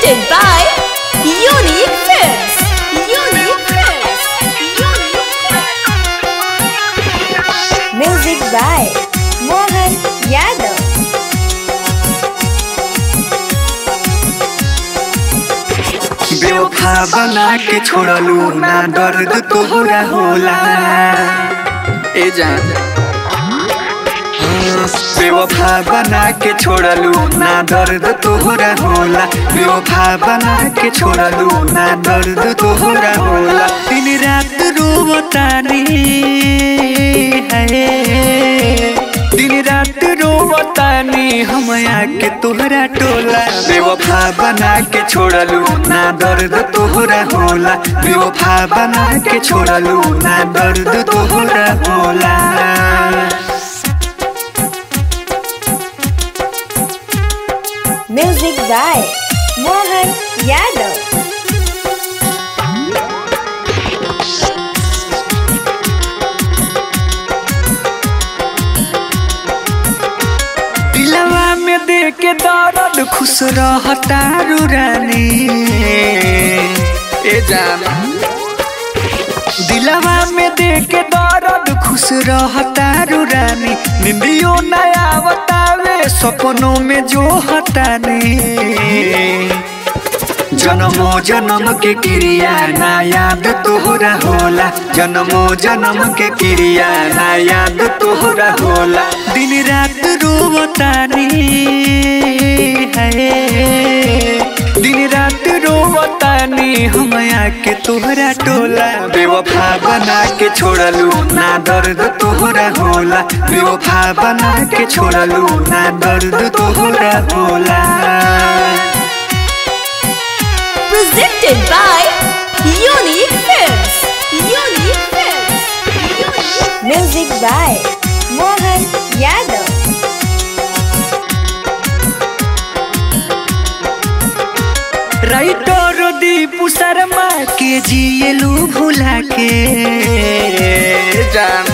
Presented by Unique Films. Unique Films. Unique Films. Music by Mohan Yadav. बेवफा बना के छोड़लू ना दर्द तोहरा होला ए जान बेवफा बना के छोड़लू ना दर्द तोहरा होला बेवफा बना के छोड़लू ना दर्द तोहरा होला दिन रात रोवतानी है दिन रात रोवतानी हम आके तोहरा टोला बेवफा बना के छोड़लू ना दर्द तोहरा होला बेवफा बना के छोड़लू ना दर्द तोहरा होला Music by Mohan Yadav. दिलवा में दे के दर्द खुश रहता रानी ए जान दिलवा में दे के दर्द खुश रहता रानी निंदियो नया बतावे सपनों में जो हटानी जन्मो जन्म के क्रिया ना याद तोहरा होला जन्मो जन्म के क्रिया ना याद तोहरा होला दिन रात रोवतानी है दिन रात रोवतानी हम आके तोहरा टोला बेवफा बना के छोड़लू ना दर्द तोहरा होला बेवफा बना के छोड़लू ना दर्द तोहरा होला Presented by Unique Films. Unique Films. Unique- Music by Mohan Yadav. Writer Deepu Sharma के जियलू भुला के जान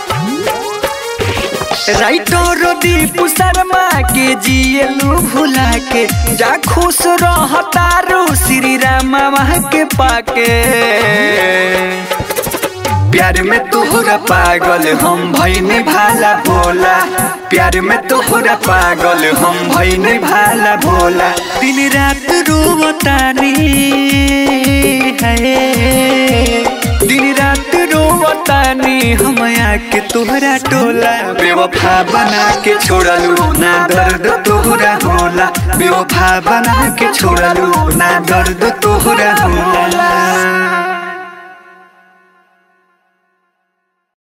राइटर दीपू शर्मा के जियलू भुला के जा खुश रहतारू श्री राम के पाके प्यार में तोहरा पागल हम भैने भाला भोला प्यार में तोहरा पागल हम भैने भाला भोला दिन रात रोवतानी है दिन रात रोवतानी हम आके तोहरा टोला बेवफा बना के छोड़लू ना दर्द तोहरा होला बेवफा बना के छोड़लू ना दर्द तोहरा होला